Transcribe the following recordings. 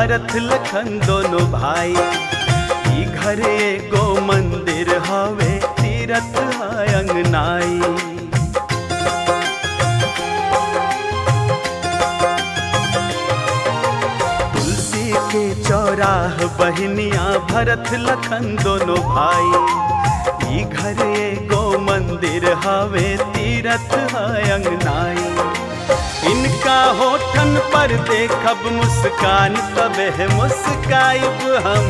भरत लखन दोनों भाई ई घर एगो मंदिर हवे तीरथ है अंगनाई तुलसी के चौराह बहनिया भरत लखन दोनों भाई ई घर एगो मंदिर हवे तीरथ है अंगनाई इनका होठन पर देखब मुस्कान तबे मुस्काइब हम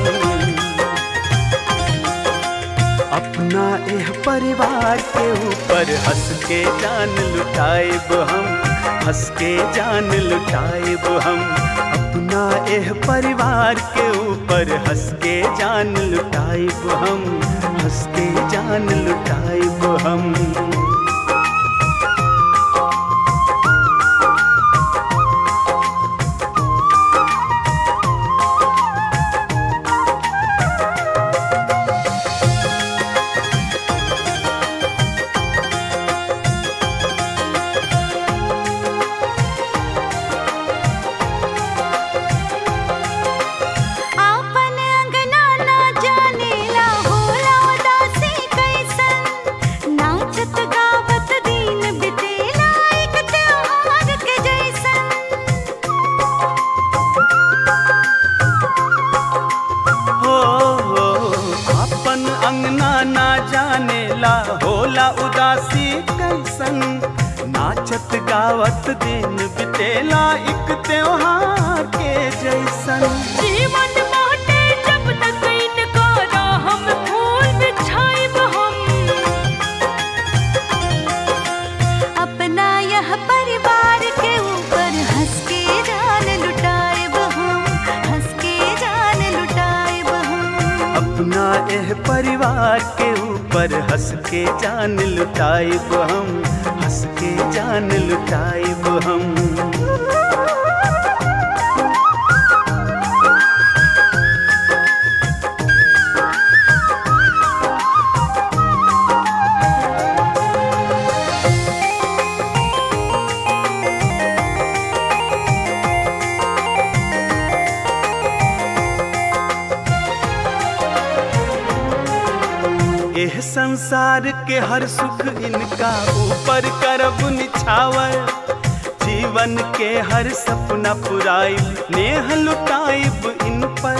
अपना एह परिवार के ऊपर हंस के जान लुटाइब हम हंस के जान लुटाइब हम अपना एह परिवार के ऊपर हंस के जान लुटाइब हम हंस के जान लुटाइब हम आपन अंगना ना जानेला होला उदासी कैसन नाचत गावत दिन बितेला एक त्योहार के जैसन हो हो अपन अंगना ना जानेला होला उदासी कैसन नाचत गावत दिन बितेला एक त्योहार के जैसन जीवन बाटे जब तक इनका राह में फूल बिछाइब हम अपना यह परिवार के ऊपर हंस के जान लुटाइब हम हंस के जान लुटाइब हम अपना एह परिवार के ऊपर हंस के जान लुटाइब हम हंस के जान लुटाइब हम एह संसार के हर सुख इनका ऊपर करब निछावर जीवन के हर सपना पुराइब नेह लुटाइब इन पर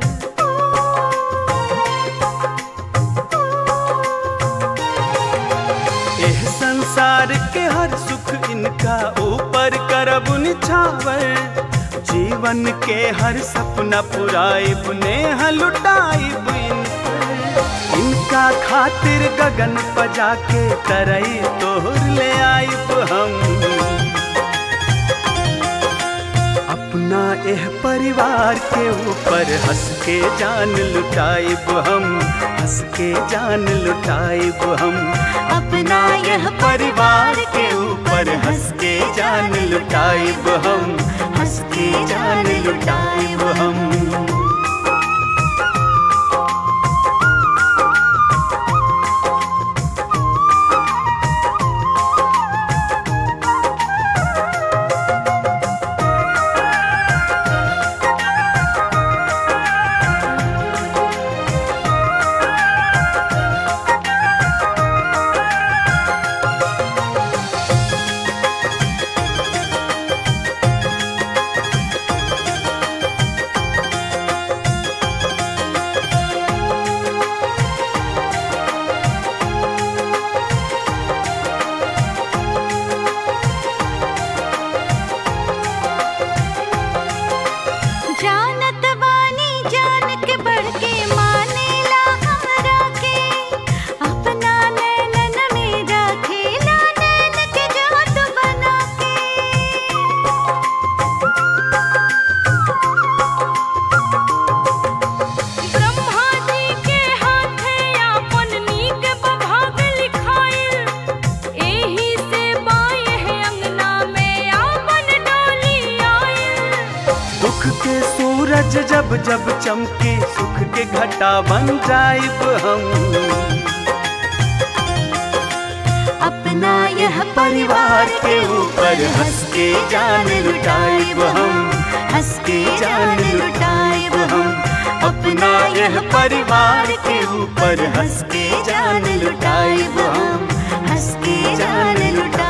एह संसार के हर सुख इनका ऊपर करब निछावर जीवन के हर सपना पुराइब नेह लुटाइब इन पर। इनका खातिर गगन पजा के तरई तोहर ले आइब हम अपना एह परिवार के ऊपर हंस के जान लुटाइब हम हंस के जान लुटाइब हम अपना यह परिवार के ऊपर हंस के जान लुटाइब हम हंस के जान लुटाइब हम जानत बानी जान के बढ़ के मानेला हमरा के अपना नैनन में रखेला नैन के जोत बना के ब्रह्मा जी के हाथे आपन नीक बभाग लिखाइल एही से बाएं अंगना में आपन डोली आइल दुख के सूरज जब जब चमके सुख के घटा बन जाइब हम अपना यह परिवार के ऊपर हंस के जान लुटाइब हम हंस के जान लुटाइब हम अपना यह परिवार के ऊपर हंस के जान लुटाइब हम हंस के जान लुटाइब